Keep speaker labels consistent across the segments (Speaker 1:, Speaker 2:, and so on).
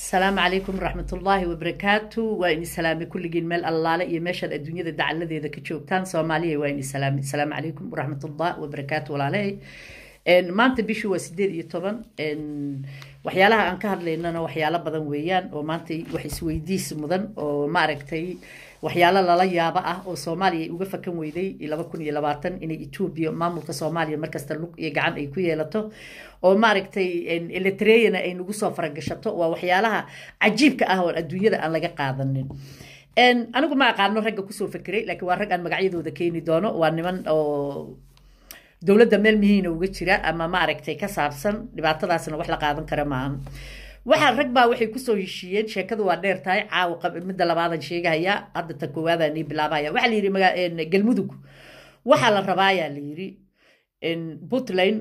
Speaker 1: asalaamu calaykum waraxmatullaahi wabarakaatu waa ini salaamay kulligiin meel allaale iyo meeshaad adduunyada dacaladeeda ka joogtaan soomaaliya waa ini salaamay asalaamu calaykum waraxmatullah wabarakaatu walaalahay maanta bishii waa sideed iyo toban waxyaalaha aan ka hadlaynana waxyaalo badan weeyaan oo maanta wax isweydiis mudan oo maaragtay waxyaalo lala yaabo ah oo soomaaliya ay uga fakan weyday laba kun iyo labaatan inay etoobiya maamulka soomaaliya markasta lug iyo gacan ay ku yeelato oo maaragtay eletreyana ay nagu soo faragashato waa waxyaalaha cajiibka ah oo adduunyada aan laga qaadanin anigu ma aqaano ragga kusoo fekeray laakiin waa rag aan magacyadooda keeni doono waa niman oo dowladda meel mihiina uga jira ama maaragtay ka saabsan dhibaatadaasna wax la qaadan kara maahan waxaa rag baa waxay kusoo heshiiyeen sheekadu waa dheer tahay caawa midda labaadan sheegahaya hadda ta koowaadaan ii bilaabaya waxaa la yidhi galmudug waxaa la rabaayaa la yidhi puntland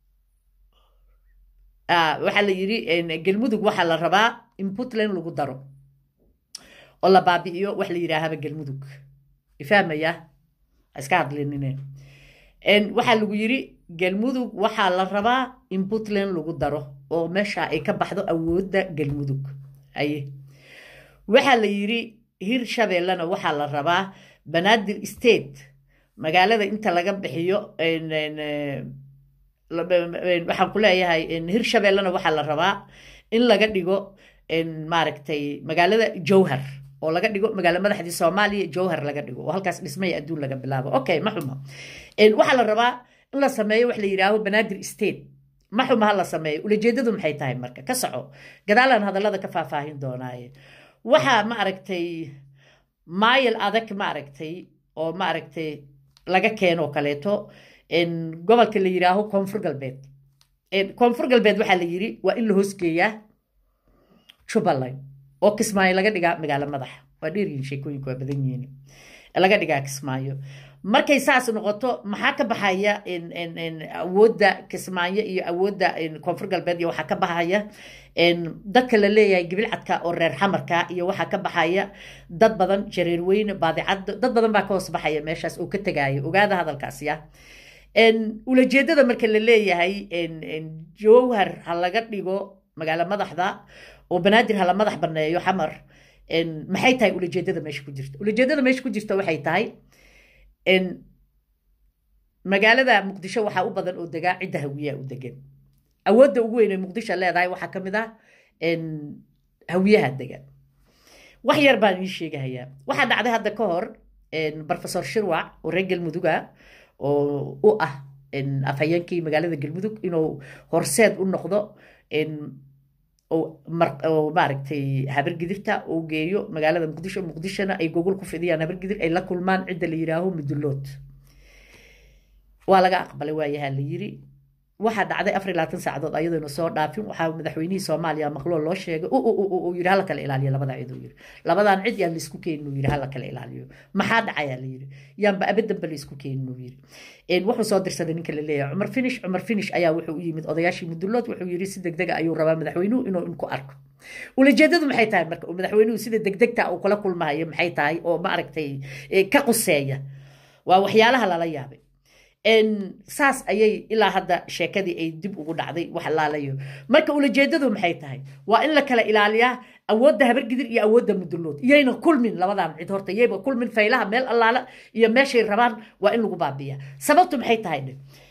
Speaker 1: waxaa la yidhi galmudug waxaa la rabaa in puntland lagu daro oo la baabi'iyo wax la yidhaahaba galmudug ifahmaya iska hadlinine waxaa lagu yidhi galmudug waxaa la rabaa in puntland lagu daro oo meesha ay ka baxdo awoodda galmudug aye waxaa la yidhi hir shabeellena waxaa la rabaa banaadir state magaalada inta laga bixiyo waxaan ku leeyahay hir shabeellena waxaa la rabaa in laga dhigo maaragtay magaalada jowhar oo laga dhigo magaalo madaxdii soomaaliya jowhar laga dhigo oo halkaas dhismaya adduun laga bilaabo okay ma xuma waxaa la rabaa in la sameeyo wax la yidhaaho banaadir state ma xuma ha la sameeyo ulajeedadu maxay tahay marka ka soco gadaalaan hadallada ka faahfaahin doonaaye waxaa ma aragtay maayil adag ma aragtay oo ma aragtay laga keeno kaleeto gobolka la yidhaaho koonfur galbeed koonfur galbeed waxaa la yidhi waa in la hoosgeeyaa jubbaland oo kismaayo laga dhigaa magaalo madaxa waa dheeryihin sheekooyinku waa badan yihiin laga dhigaa kismaayo markay saas noqoto maxaa ka baxaya awoodda kismaayo iyo awoodda koonfur galbeed iyo waxaa ka baxaya dadka la leeyahay gibilcadka oo reer xamarka iyo waxaa ka baxaya dad badan jareerweyne baadicaddo dad badan baa ka hoos baxaya meeshaas oo ka tegaayo ogaada hadalkaas ya ulajeedada marka la leeyahay jowhar ha laga dhigo magaalo madaxda oo banaadir hala madax baneeyo xamar maxay tahay ulajeedada meesha ku jirta ulajeedada meesha ku jirta waxay tahay magaalada muqdisho waxaa u badan oo degaa cidda hawiyaa u degan awoodda ugu weyn ee muqdisho leedahay waxaa ka mid ah hawiyaha degan wax yar baan ii sheegahayaa waxaa dhacday hadda ka hor professor shirwac oo reer galmuduga oo u ah afhayeenkii magaalada galmudug inuu horseed u noqdo oo maaragtay habargidirta uu geeyo magaalada muqdisho muqdishona ay gogol ku fidiyaan habargidir ay la kulmaan cidda la yidhaaho mudulood waa laga aqbalay waayahaa la yiri waxaa dhacday afar iyo labaatan saacadood ayadoona soo dhaafin waxaa madaxweynihii soomaaliya maqloo loo sheegay uu yidhi hala kala ilaaliyo labadaa cid uu yidhi labadan cid yaan laisku keenin uu yidhi hala kala ilaaliyo maxaa dhacayaa la yidhi yaanba abadanba laisku keenin uu yidhi wuxuu soo dirsaday ninka la leeyahay cumar finish cumar finish ayaa wuxuu u yimid odayaashii mudulood wuxuu yidhi si degdega ayuu rabaa madaxweynuhu inuu inku arko ulajeedadu maxay tahay marka uu madaxweynuhu sida degdegta uu kula kulmahayo maxay tahay oo maaragtay ka quseeya waa waxyaalaha lala yaabay saas ayay ilaa hadda sheekadii ay dib ugu dhacday wax laalayo marka ulajeedadu maxay tahay waa in la kala ilaaliyaa awoodda habargidir iyo awoodda mudulood iyayna kulmin labadan cid horta iyayba kulmin faylaha meel allaala iyo meeshay rabaan waa in lagu baabiya sababtu maxay tahay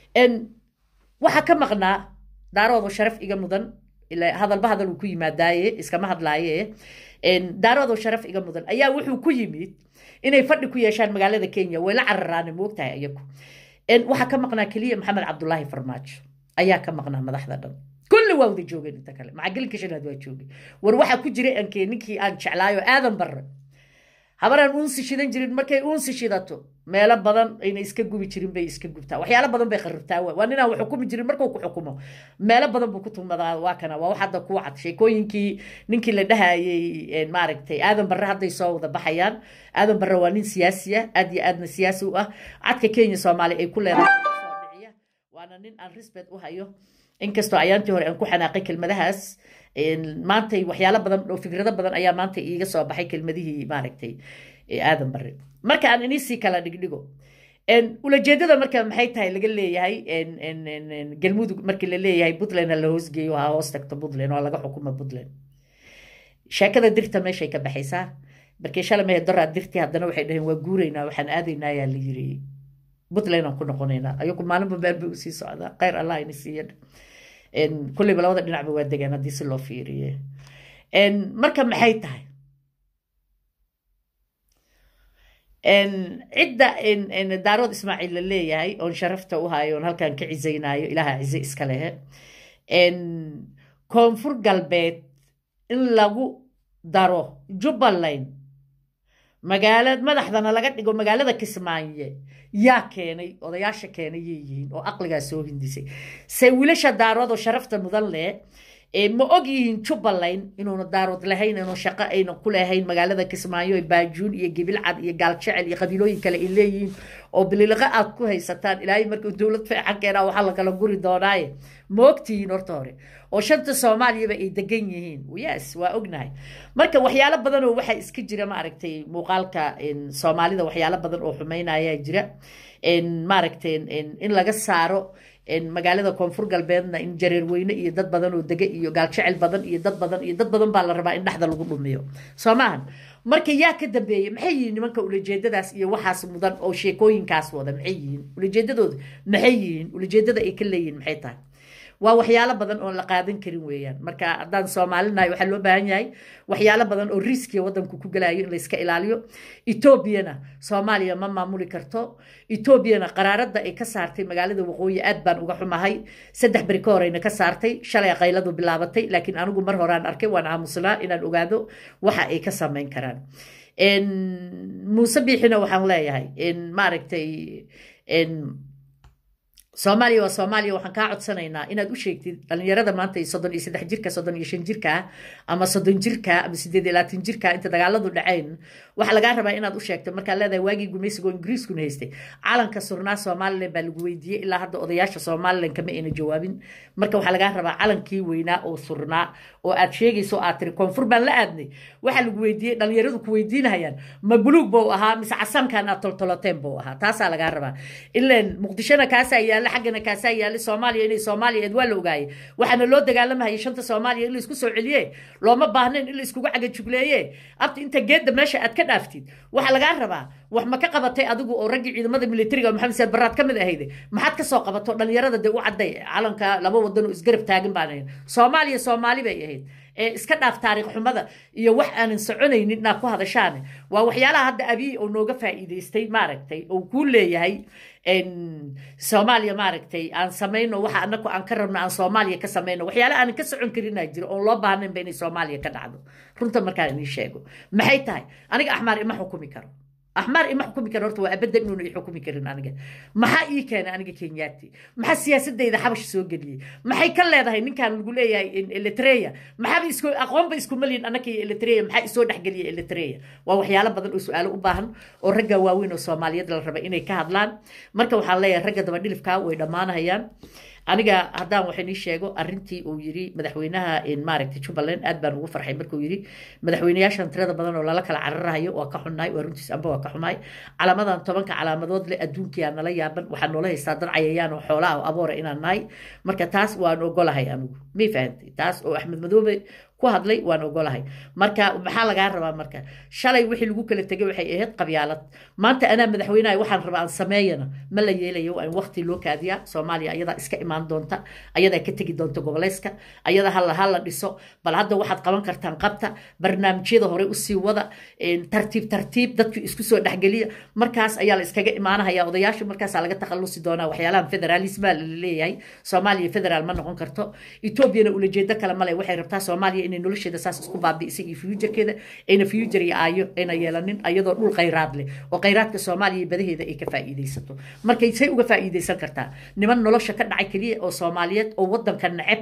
Speaker 1: waxaa ka maqnaa daaroodo sharaf iga mudan hadalba hadal uu ku yimaadaaye iskama hadlaaye daaroodo sharaf iga mudan ayaa wuxuu ku yimid inay fadhi ku yeeshaan magaalada kenya way la cararaane moogtahay iyagu waxaa ka maqnaa keliya maxamed cabdulaahi farmaajo ayaa ka maqnaa madaxda dhan kulli waa wada joogeen inta kale macagelinka shanaad waa joogay war waxaa ku jiray ankee ninkii aan jeclaayo aadan barre habaraan uunsi shidan jirin markay uunsi shidato meelo badan ayna iska gubi jirin bay iska gubtaa waxyaalo badan bay kharibtaa waa ninaan wax xukumi jirin markuu ku xukumo meelo badan buu ku tumadaa waa kana waa wax hadda kuwa cad sheekooyinkii ninkii la dhahayay maaragtay aadan barre hadday soo wada baxayaan aadan barre waa nin siyaasi ah aad iyo aadna siyaasi u ah cadka kenya soomaaliya ay ku leedahay soo dhiciya waana nin aan respect u hayo inkastoo ayaantii hore aan ku xanaaqay kelmadahaas maantay waxyaalo badan oo fikrado badan ayaa maanta iiga soo baxay kelmadihii maaragtay aadan barre marka aan inisii kala dhigdhigo ulajeedada marka maxay tahay laga leeyahay galmudug markii la leeyahay puntland ha la hoosgeeyo ha hoos tagto puntland oo laga xukumo puntland sheekada dirta meeshay ka baxaysaa markii shalamahe daraa dirtii haddana waxay dhaheen waa guuraynaa waxaan aadaynaa ayaa la yiri puntland aan ku noqonaynaa ayagu maalinba meel bay usii socdaa khayr allah ina siiya kulleyba labada dhinacba waa degaan haddii si loo fiiriye marka maxay tahay cidda daarood ismaaciil la leeyahay oon sharafta u hayo oon halkan ka cizaynaayo ilaaha cize iska lehe koonfur galbeed in lagu daro jubbaland magaalad madaxdana laga dhigo magaalada kismaaye yaa keenay odayaasha keenay yay yihiin oo aqligaa soo hindisay se wiilasha daarood oo sharafta mudan leh ma og yihiin jubbaland inuuna daarood lahayn inuu shaqo ayna ku lahayn magaalada kismaayo baajuun iyo gibilcad iyo gaaljecel iyo qabiilooyin kale ay leeyihiin oo bililiqo aad ku haysataan ilaahay markuu dowlad feecan keenaa waxaa la kala guri doonaaye ma ogtihiin horta hore oo shanta soomaaliyaba ay degan yihiin yes waa ognahay marka waxyaalo badan oo waxaa iska jira maaragtay muuqaalka soomaalida waxyaalo badan oo xumaynayaa jira maaragtay in laga saaro magaalada koonfur galbeedna in jareerweyne iyo dad badan oo dega iyo gaaljecel badan iyo dad badan iyo dad badan baa la rabaa in dhexda lagu dhumiyo soo maahan marka yaa ka dambeeyey maxay yihiin nimanka ulajeedadaas iyo waxaas mudan oo sheekooyinkaas wada maxay yihiin ulajeedadooda maxay yihiin ulajeedada ay ka leeyihiin maxay tahay waa waxyaalo badan oon la qaadan karin weeyaan marka haddaan soomaalinahay waxaa loo baahan yahay waxyaalo badan oo riskiya waddanku ku gelayo in layska ilaaliyo etoobiyana soomaaliya ma maamuli karto etoobiyana qaraaradda ay ka saartay magaalada waqooyi aad baan uga xumahay saddex beri ka horeyna ka saartay shalay qayladu bilaabatay laakiin anigu mar horaan arkay waan aamusnaa inaan ogaado waxa ay ka samayn karaan muuse biixina waxaan leeyahay maaragtay soomaaliya waa soomaaliya waxaan kaa codsanaynaa inaad u sheegtid dhalinyarada maanta soddon iyo saddex jirka soddon iyo shan jirka ama soddon jirka ama sideed iyo labaatan jirka inta dagaaladu dhacayn waxaa lagaa rabaa inaad u sheegto markaa leedahay waagii gumaysigoo ingiriiskuna haystay calanka surnaa somalilan baa lagu weydiiyey ilaa hadda odayaasha somalilan kama ayna jawaabin marka waxaa lagaa rabaa calankii weynaa oo surnaa oo aad sheegayso aad tiri koonfur baan la aadnay waxaa lagu weydiiyey dhalinyaradu ku weydiinayaan ma buluug buu ahaa mise casankan aad toltoloteen buu ahaa taasaa lagaa rabaa ilaan muqdishona kaasaa yaala xaggana kaasaa yaala soomaaliya inay soomaaliya eed waa la ogaayay waxaana loo dagaalamahayay shanta soomaaliya in la isku soo celiye looma baahnayn in la iskugu cagajugleeye abta inta geedda meesha aad ka dhaaftid waxaa lagaa rabaa wax ma ka qabatay adigu oo raggii ciidamada militariga maxamed saad baraad ka mid ahayde maxaad ka soo qabato dhalinyarada dee u cadday calanka laba wadan oo isgarab taagan baan ahayn soomaaliya soomaali bay ahayd ee iska dhaaf taariikh xumada iyo wax aanan soconaynin inaad ku hadashaane waa waxyaalaha hadda abiy oo nooga faa'iidaystay maaragtay oo kuu leeyahay soomaaliya maaragtay aan samayno waxa anaku aan ka rabno aan soomaaliya ka samayno waxyaala aanan ka socon karinaa jiro oon loo baahnaynba inay soomaaliya ka dhacdo runta markaan inii sheego maxay tahay aniga axmaar ima xukumi karo axmaar ima xukumi karo horta waa abadan inuuna i xukumi karin aniga maxaa ii keenay aniga kenyaati maxaa siyaasadayda xabash soo geliyey maxay ka leedahay ninkan lagu leeyahay eritrea maxaaba isku aqoonba isku malyin annaka iyo eritrea maxaa isoo dhexgeliya eritrea waa waxyaalo badan oo su-aalo u baahan oo ragga waaweyn oo soomaaliyeed la raba inay ka hadlaan marka waxaan leeyahay ragga dabadhilifkaa way dhammaanahayaan aniga haddaan waxay nii sheego arrintii uu yiri madaxweynaha maaragtay jubbaland aad baan ugu farxay markuu yiri madaxweynayaashan tirada badan oo lala kala cararahayo waa ka xunnahay waa runtiis amba waa ka xumahay calaamadan tobanka calaamadood leh adduunkiyaa nala yaaban waxaa noola haystaa dad cayayaan oo xoolaha oo aboora inaan nahay marka taas waan ogolahay anigu may fahantay taas oo axmed madoobe ku hadlay waan ogolahay marka maxaa lagaa rabaa marka shalay wixii lagu kala tegay waxay ahayd qabyaalad maanta anaa madaxweynaha waxaan rabaa aan sameeyana ma la yeelayo waa in waqti loo kaadiyaa soomaaliya ayadaa iska imaan doonta ayadaa ka tegi doonta goboleyska ayada hala hala dhiso bal hadda waxaad qaban kartaan qabta barnaamijyada hore usii wada tartiib tartiib dadku isku soo dhexgeliya markaas ayaa la iskaga imaanahaya odayaashu markaasaa laga takhalusi doonaa waxyaalahan federalisma laleeyahay soomaaliya federaal ma noqon karto etoobiyana ulajeedo kale male waxay rabtaa soomaaliya inay nolosheeda saas isku baabi'isay iyo fuujarkeeda ayna fuujar iyo aayo ayna yeelanin ayadoo dhul khayraad leh oo khayraadka soomaaliya badaheeda ay ka faa'iidaysato markay say uga faa'iidaysan kartaa niman nolosha ka dhacay keliya oo soomaaliyeed oo waddanka neceb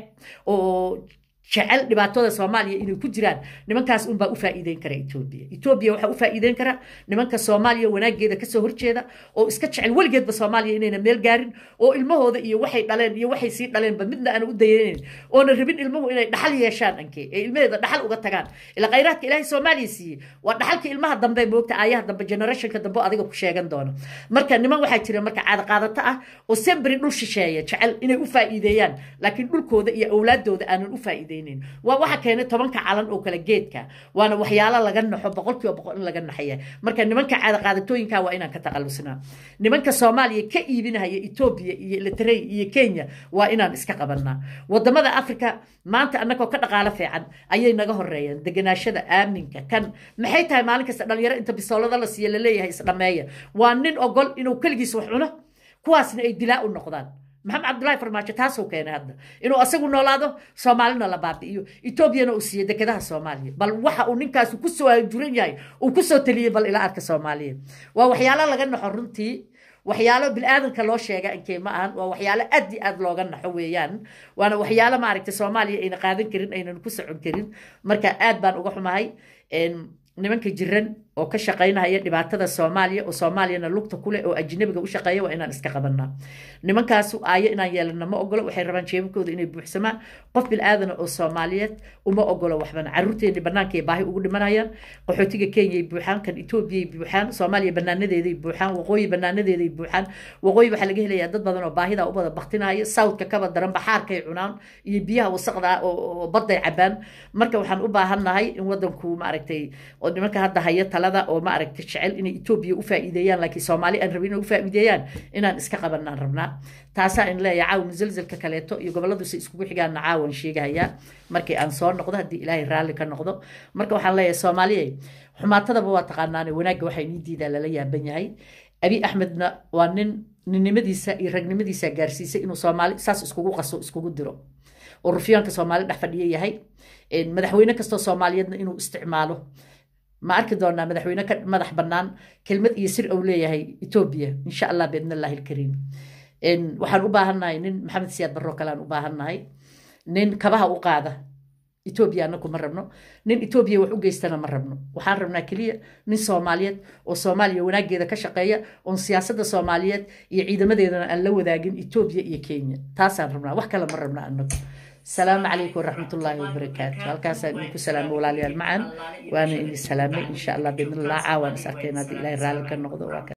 Speaker 1: oo jecel dhibaatada soomaaliya inay ku jiraan nimankaas unbaa u faa'iideyn kara etoobiya etoobiya waxaa u faa'iideyn kara nimanka soomaaliya wanaageeda kasoo horjeeda oo iska jecel weligeedba soomaaliya inayna meel gaarin oo ilmahooda iyo waxay dhaleen iyo waxay sii dhaleenba midna aana u dayanayn oona rabin ilmuhu inay dhaxal yeeshaan anke ee ilmaheeda dhaxal uga tagaan ila khayraadka ilaahay soomaaliya siiyey waa dhaxalka ilmaha dambe moogta aayaha dambe generationka dambe adiga ku sheegan doono marka niman waxaa jira marka caadaqaadato ah oo sembri dhul shisheeya jecel inay u faa'iideeyaan laakiin dhulkooda iyo awlaadooda aanan u faa'iideyn faa'iideynayn waa waxa keenay tobanka calan oo kale geedka waana waxyaalo laga naxo boqolkiiba boqol in laga naxaya marka nimanka caadaqaadatooyinka waa inaan ka taqalusnaa nimanka soomaaliya ka iibinahaya etoobiya iyo eritrey iyo kenya waa inaan iska qabanaa wadamada africa maanta annagoo ka dhaqaalo fiican ayay naga horeeyeen deganaashada aaminka kan maxay tahay maalin kasta dhalinyaro inta bisoolada la siiya laleeyahay isdhameeya waa nin ogol inuu keligiis wax cuno kuwaasna ay dilaa u noqdaan maxamed cabdullaahi farmaajo taasuu keenay hadda inuu asagu noolaado soomaalina la baabi'iyo etoobiyana uu siiyo dekedaha soomaaliya bal waxa uu ninkaasi kusoo hajuran yahay uu kusoo taliyey bal ila arka soomaaliya waa waxyaalo laga naxo runtii waxyaalo bilaadanka loo sheega inkee ma ahan waa waxyaalo aad i aad looga naxo weeyaan waana waxyaalo maaragtay soomaaliya ayna qaadan karin aynan ku socon karin marka aad baan uga xumahay nimanka jiran oo ka shaqaynahaya dhibaatada soomaaliya oo soomaaliyana lugta kuleh oo ajnabiga u shaqeeya waa inaan iska qabanaa nimankaas aayo inaan yeelana ma ogolo waxay rabaan jeebabkooda inay buuxsamaan qof bil'aadana oo soomaaliyeed uma ogolo waxbana caruurteeni banaankaay baahi ugu dhimanayaan qaxootiga kenyay buuxaan kan etoobiyay buuxaan soomaaliya banaanadeeday buuxaan waqooyi banaanadeeday buuxaan waqooyi waxaa laga helayaa dad badan oo baahida u bada baktinaya sawdka kaba daran baxaarkay cunaan iyo biyaha wasaqda oo badday cabaan marka waxaan u baahannahay in wadanku maaragtay oo nimanka hadda haya talada oo maaragtay jecel inay etoobiya u faa'iideeyaan laakiin soomaali aan rabin inay u faa'iideeyaan inaan iska qabanaan rabnaa taasaa in leeyahay caawa musalsalka kaleeto iyo gobolladusa iskugu xigaana caawan sheegahayaa markii aan soo noqdo haddii ilaahay raalli ka noqdo marka waxaan leeyahay soomaaliya xumaatadaba waa taqaanaane wanaagga waxaa inii diidaa lala yaaban yahay abi axmedna waa nin ninnimadiisa iyo ragnimadiisa gaarsiisay inuu soomaali saas iskugu qaso iskugu diro oo rufyaanka soomaali dhex fadhiya yahay madaxweyne kastoo soomaaliyeedna inuu isticmaalo ma arki doonaa madaxweyne ka madax bannaan kelmad iyo sir ou leeyahay etoobiya insha allah biidn allahi alkariim waxaan u baahannahay nin maxamed siyaad barro kale aan u baahannahay nin kabaha u qaada etoobiya anaku ma rabno nin etoobiya wax u geystana ma rabno waxaan rabnaa keliya nin soomaaliyeed oo soomaaliya wanaaggeeda ka shaqeeya oon siyaasadda soomaaliyeed iyo ciidamadeedana aan la wadaagin etoobiya iyo kenya taasaan rabnaa wax kale ma rabna anagu السلام عليكم ورحمة الله وبركاته هالكاس إنكم سلام ولا معا وأنا إني سلامي إن شاء الله بإذن الله عاون سأركينا دي إلهي رالك النقض